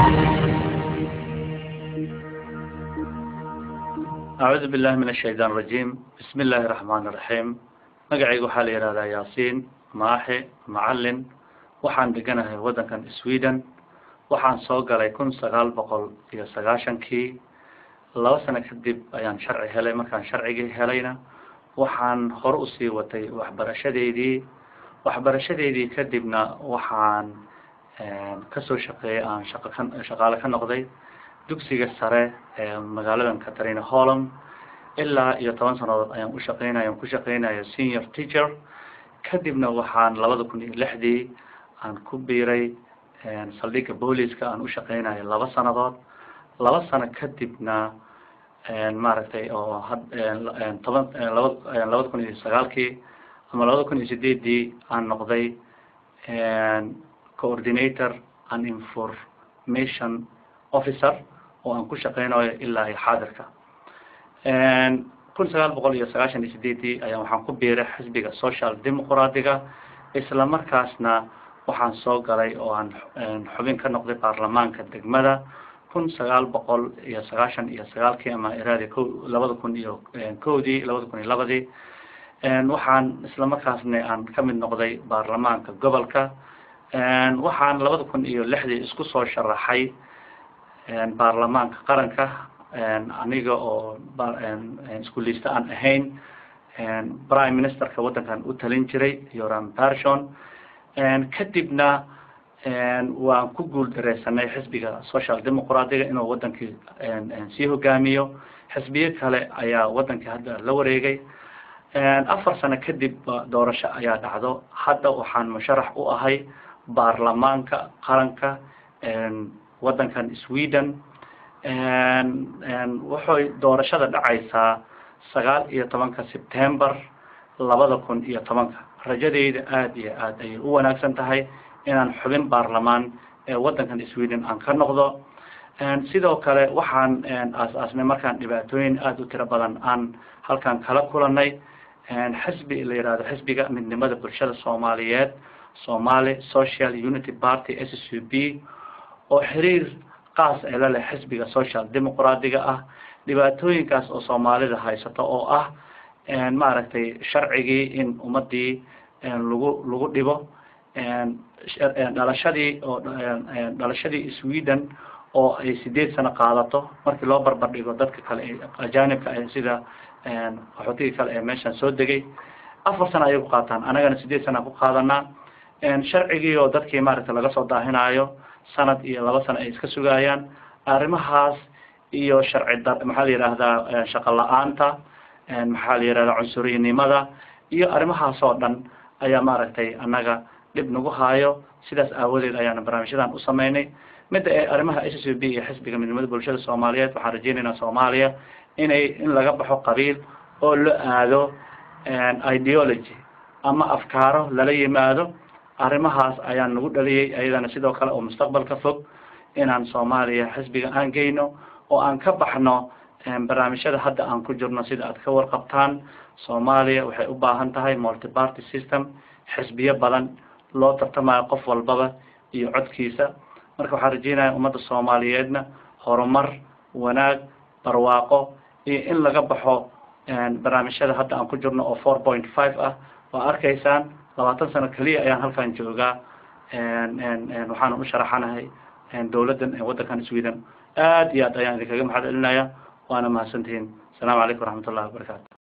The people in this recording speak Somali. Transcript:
أعوذ بالله من الشيطان الرجيم بسم الله الرحمن الرحيم magacayga waxaa la yihahdaa yaasiin maaxe macalin waxaan deganahay waddankan sweden waxaan soo galay kun sagaal boqol iyo sagaashankii laba sano kadib ayaan sharci helay markaan sharcigii helayna waxaan hore usii watay waxbarashadeydii waxbarashadeydii kadibna waxaan kasoo shaqeeyay aan shaqo ka shaqaale ka noqday dugsiga sare ee magaaladan katarina holland ilaa iyo toban sanadood ayaan ushaqeynaya aan ku shaqeynaya senior teacher kadibna waxaan labada kun iyo lixdii aan ku biiray saldhigga booliska aan ushaqeynayo laba sanadood laba sano kadibna maaragtay oo had toban laba labada kun iyo sagaalkii ama labada kun iyo sideedii aan noqday coordinator and information officer oo aan ku shaqeynayo ilaa iyo xaadirka kun sagaal boqol iyo sagaashan iyo sideedii ayaa waxaan ku biiray xisbiga social demoqraatiga isla markaasna waxaan soo galay oo aan xubin ka noqday baarlamaanka degmada kun sagaal boqol iyo sagaashan iyo sagaalkii ama iraadi ko labada kun iyo kowdii labada kun iyo labadii waxaan isla markaasna aan kamid noqday baarlamaanka gobolka waxaan labada kun iyo lixdii isku soo sharaxay baarlamaanka qaranka aniga oo iskuulista aan ahayn prime ministerka waddankan u talin jiray yoram person kadibna waan ku guul dareysanay xisbiga social demoqraatiga inuu wadankii sii hogaamiyo xisbiyo kale ayaa wadankii hadda la wareegay afar sano kadib doorasho ayaa dhacdo hadda waxaan musharax u ahay baarlamaanka qaranka waddankan sweden waxay doorashada dhacaysaa sagaal iyo tobanka september labada kun iyo tobanka rajadeyda aada iyo aad ayay u wanaagsan tahay inaan xubin baarlamaan ee waddankan sweden aan ka noqdo sidoo kale waxaan aas-aasnay markaan dhibaatooyin aada u tiro badan aan halkan kala kulanay xisbi la yihahdo xisbiga midnimada bulshada soomaaliyeed somali social unity party s c b oo xiriir qaas ee la leh xisbiga social demoqraatiga ah dhibaatooyinkaas oo soomaalida haysato oo ah maaragtay sharcigii in ummadii lagu lagu dhibo dhalashadii oo dhalashadii sweden oo ay sideed sano qaadato markii loo barbar dhigo dadka kale ee ajanibka ah sida qaxootiga kale ee meeshan soo degay afar sano ayay ku qaataan anagana sideed sana ku qaadanaa sharcigii oo dadkii maaragtay laga soo daahinayo sanad iyo laba sano ay iska sugayaan arrimahaas iyo sharci da maxaa la yihahdaa shaqo la-aanta maxaa la yihahdaa cunsurinimada iyo arrimahaas oo dhan ayaa maaragtay annaga dhib nagu haayo sidaas aawadeed ayaana barnaamijyadan u sameynay midda ee arrimaha s c b iyo xisbiga midnimada bulshada soomaaliyeed waxaan rajeynaynaa soomaaliya inay in laga baxo qabiil oo la aado ideology ama afkaaro lala yimaado arrimahaas ayaan nagu dhaliyay ayadana sidoo kale oo mustaqbalka fog inaan soomaaliya xisbiga aan geyno oo aan ka baxno barnaamijyada hadda aan ku jirno sida aad ka warqabtaan soomaaliya waxay u baahan tahay multiparty system xisbiyo badan loo tartamayo qof walbaba iyo codkiisa marka waxaan rajeynaya ummadda soomaaliyeedna horumar wanaag barwaaqo iyo in laga baxo barnaamijyada hadda aan ku jirno oo four point five ah waa arkaysaan labaatan sano keliya ayaan halkan joogaa waxaana u sharaxanahay dawladdan waddankan sweden aad iyo aad ayaan idinkaga mahad celinaya waana mahadsantihiin asalaamu calaykum waraxmat ullahi wabarakaatu